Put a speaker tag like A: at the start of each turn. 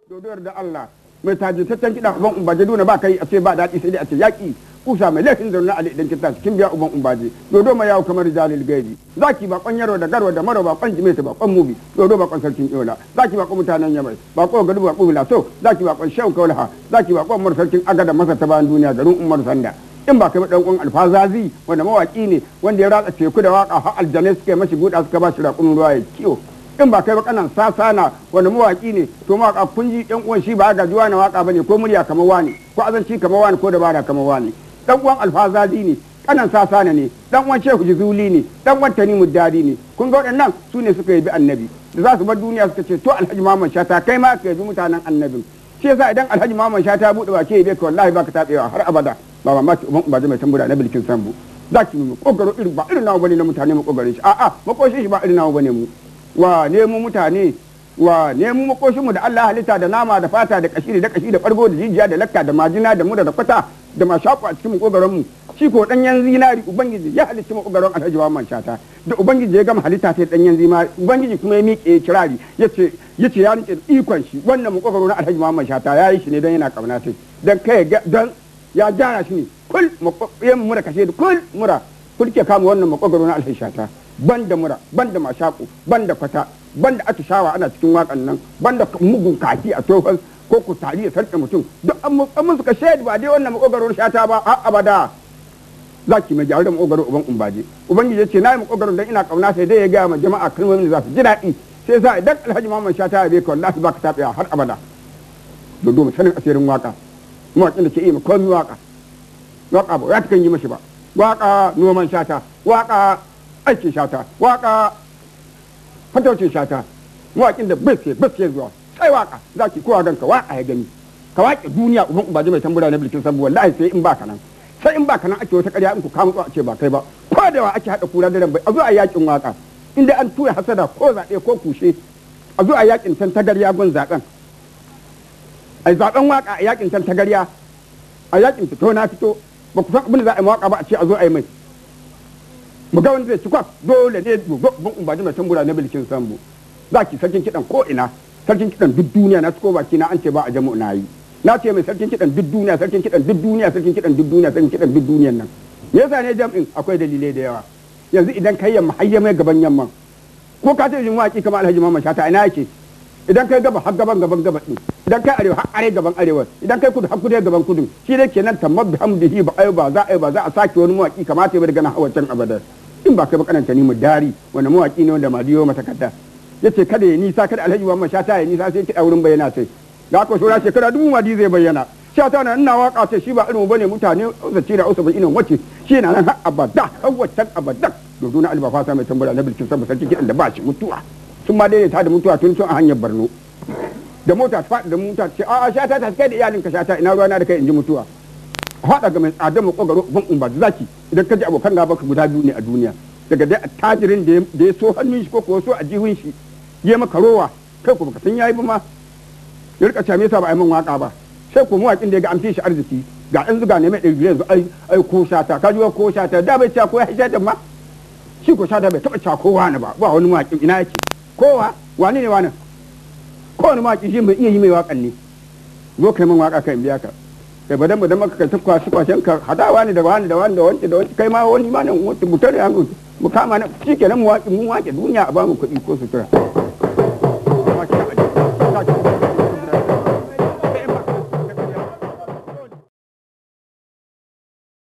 A: dodowar da Allah mai tajitaccen kiɗa uban umbaje duna ba kai a ce ba daɗi sai dai a ce yaƙi kusa mai laifin zaune ali idan kita kin biya uban umbaje dodo mai yawo kamar jalil gaibi zaki ba kwan yaro da garwa da maro ba kwan jimeta ba kwan mubi dodo ba kwan sarkin yola zaki ba kwan mutanen yamai ba kwan gadu ba kwan so zaki ba kwan shehu kaulaha zaki ba kwan umar sarkin agada masa ta bayan duniya garin umar sanda in ba kai ba dan uwan alfazazi wanda mawaki ne wanda ya ratsa teku da waka har aljanai suka yi mashi buɗa suka ba shi raƙumin ruwa ya kiwo in ba kai ba kanan sasana wanda mawaki ne to mawaka kun ji yan uwan shi ba ga juwa na waka bane ko murya kamar wani ko azanci kamar wani ko dabara kamar wani dan uwan alfazazi ne kanan sasana ne dan uwan shehu jizuli ne dan uwan tanimu dadi ne kun ga waɗannan su ne suka yabi annabi da za su bar duniya suka ce to alhaji muhammad shata kai ma ka yabi mutanen annabin shi yasa idan alhaji muhammad shata ya buɗe ba ke yabe ka wallahi baka tabewa har abada ba mamaki uban ba mai tambura na bilkin sambu za ki mu kokaro irin ba irin nawa bane na mutane mu kokarin shi a'a makoshin shi ba irin nawa bane mu wa nemu mutane wa nemu makoshinmu da Allah halitta da nama da fata da kashi da kashi da bargo da jijiya da lakka da majina da mura da kwata da mashaku a cikin makogaron mu shi ko danyen zinari ubangiji ya halicci makogaron alhaji wa man shata da ubangiji ya gama halitta sai danyen zinari ubangiji kuma ya miƙe kirari yace yace ya rike ikon shi wannan makogaro na alhaji Muhammad shata ya yi shi ne dan yana kauna sai dan kai dan ya gyara shi ne kul yan mura kashe da kul mura kul ke kama wannan makogaro na alhaji shata ban da mura ban da mashaku ban da kwata ban da atishawa ana cikin wakan nan ban da mugun kaki a tofan ko ku tari ya sarƙe mutum duk an mun suka shaidu ba dai wannan makogaro shata ba a abada za ki mai gyara da makogaro uban umbaje ubangiji ya ce na yi makogaro dan ina kauna sai dai ya gaya ma jama'a kalmomin da za su ji daɗi sai sa idan alhaji muhammad shata ya bai ka wallahi ba ka taɓewa har abada dodo sanin asirin waka mawaƙin da ke iya komi waka waka ba ya ta kan yi mashi ba waka noman shata waka aikin shata waka fataucin shata mawaƙin da bai sai bai sai zuwa sai waka za ki kowa ganka waka ya gani ka waƙe duniya uban ubaji mai tambura na bilkin sabu wallahi sai in baka nan sai in baka nan ake wata ƙarya in ku kama a ce ba kai ba ko da wa ake haɗa kura da bai a zo a yakin waka inda an tura hasada ko zaɓe ko kushe a zo a yakin tan tagarya gun zaɓen a zaɓen waka a yakin tan tagarya a yakin fito na fito ba ku san abin da za a yi waka ba a ce a zo a yi mai mu ga wanda zai ci kwaf dole ne ban umbaji mai tambura na bilkin sambu za ki sarkin kiɗan ko ina sarkin kiɗan duk duniya na ciko baki na an ce ba a jamu na yi na ce mai sarkin kiɗan duk duniya sarkin kiɗan duk duniya sarkin kiɗan duk duniya sarkin kiɗan duk duniyan nan me yasa ne jam'in akwai dalilai da yawa yanzu idan kai yamma har yamma gaban yamma ko ka ce jin waki kamar alhaji mamman shata ina yake idan kai gaba har gaban gaban gaba din idan kai arewa har are gaban arewa idan kai kudu har kudu gaban kudu shi ne kenan tamar bi hamdihi ba ai ba za a ba za a sake wani mawaki kamata ya daga nan hawa can abada in ba kai ba kananta ni mu dari wanda mawaki ne wanda madiyo mata kadda yace kada ya nisa kada alhaji Muhammad shata ya nisa sai kiɗa wurin bayyana sai da aka shora shekara dubu madi zai bayyana shata na ina waka ce shi ba irin bane mutane zace da usubu ina wace shi na nan har abada har wancan abada dodo na albafa sa mai tambara na bilkin sabba sarki kiɗan da ba shi mutuwa sun ma daidaita da mutuwa tun sun a hanyar Borno da mota ta faɗi da mota ce a shata ta kai da iyalinka shata ina ruwana da kai in ji mutuwa haɗa ga mai tsadar makogaro ban umba zaki idan ka ji abokan gaba ka guda biyu ne a duniya daga dai attajirin da ya so hannun shi ko kuwa so a jihun shi ya maka rowa kai ko baka san yayi ba ma ya rika cewa me yasa ba a yi min waka ba sai ko mawakin da ya ga an fi shi arziki ga ɗan zuga ne mai ɗari yanzu ai ai ko shata ka ji ko shata da bai cewa ko ya shata ma shi ko shata bai taɓa cewa kowa ne ba ba wani mawakin ina yake kowa wani ne wani kowane mawaki shi mai iya yi mai wakan ne zo kai min waka kai in biya ka kai badan badan maka kai tafka su kwashen ka hadawa ne da wani da wani da wani da wani kai ma wani ma nan mutar ya mu kama na shikenan mu waƙi mu waƙe duniya a bamu kuɗi ko sutura